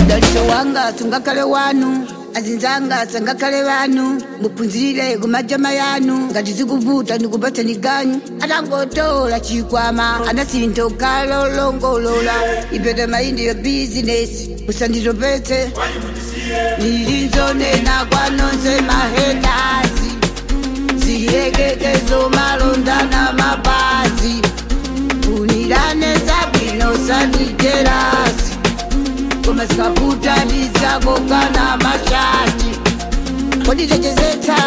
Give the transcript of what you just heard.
udaliso wanga sungakale wanu azinzanga sangakale vanu mupunzire kumajama yanu ngati zikuvuta ndikupatsa niganyu atangotola chikwama anasintokalolongolola ipeta maindi yo bizinesi musanditopetse nilinzonena kwanonse mahedasi ziyekekezo malondana mapazi unirane zabwino sandijerasi koma zikavuta ndizako kana mashati kodi techezetsa